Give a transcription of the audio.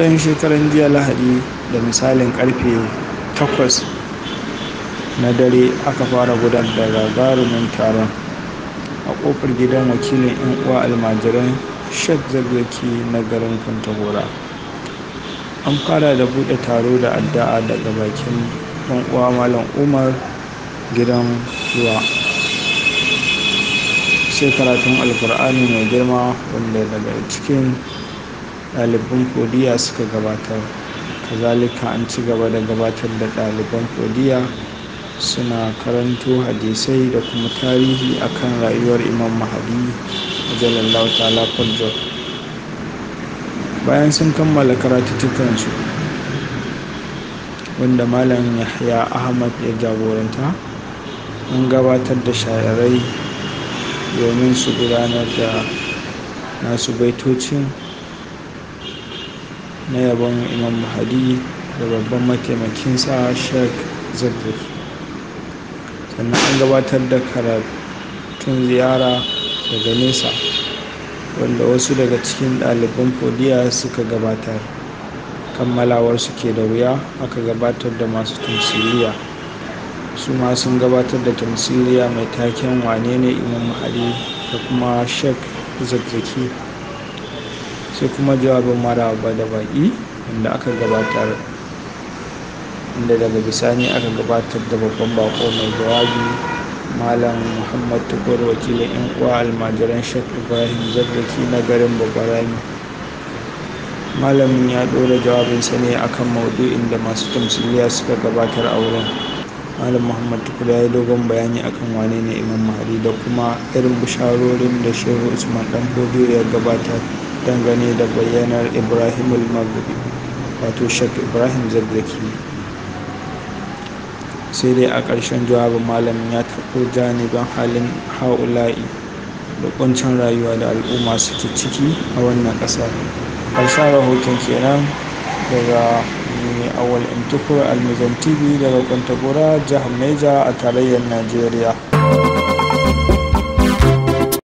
daren shekaran jiya lahadi da misalin karfe 8 na dare aka fara gudanar da gagarumin taron a kofar gidan wakilin 'yan uwa almajiran sheikh zazzaki na garin kwantagora an fara da bude taro da addu'a daga bakin ɗan uwa malam umar gidan ruwa sai karatun alkur'ani mai girma wanda daga cikin ɗaliban kodiya suka gabatar kazalika an ci gaba da gabatar da ɗaliban kodiya suna karanto hadisai da kuma tarihi akan rayuwar imam mahadi jalallahu ta'ala farjar bayan sun kammala karatuttukansu wanda malam yahya ahmad ya jagoranta an gabatar da shayarai domin su gudanar da nasu baitocin na yabon imam mahadi da babban mataimakinsa sheikh zazzaki sannan an gabatar da karatun ziyara daga nesa wanda wasu daga cikin ɗaliban fodiya suka gabatar kammalawar su ke da wuya aka gabatar da masu tamsiliya su ma sun gabatar da tamsiliya mai taken wane ne imam mahadi da kuma sheikh zazzaki sai kuma jawabin maraba da baƙi wanda aka gabatar inda daga bisani aka gabatar da babban bako mai jawabi malam muhammad tukur wakilin yan uwa almajiran sheikh ibrahim zazzaki na garin babarami malamin ya ɗora jawabinsa ne akan maudu'in da masu tamsiliya suka gabatar a wurin malam muhammad tukur ya yi dogon bayani akan wane ne imam mahadi da kuma irin bisharorin da shehu usman dan bodo ya gabatar dangane da bayyanar ibrahim al-maghribi wato sheikh ibrahim zazzaki sai dai a ƙarshen jawabin malamin ya taɓo janibin halin ha'ula'i da ƙuncin rayuwa da al'umma suke ciki a wannan ƙasa ƙarshen rahoton kenan daga awal intukur almizan tv daga kwantagora jihar neja a tarayyar najeriya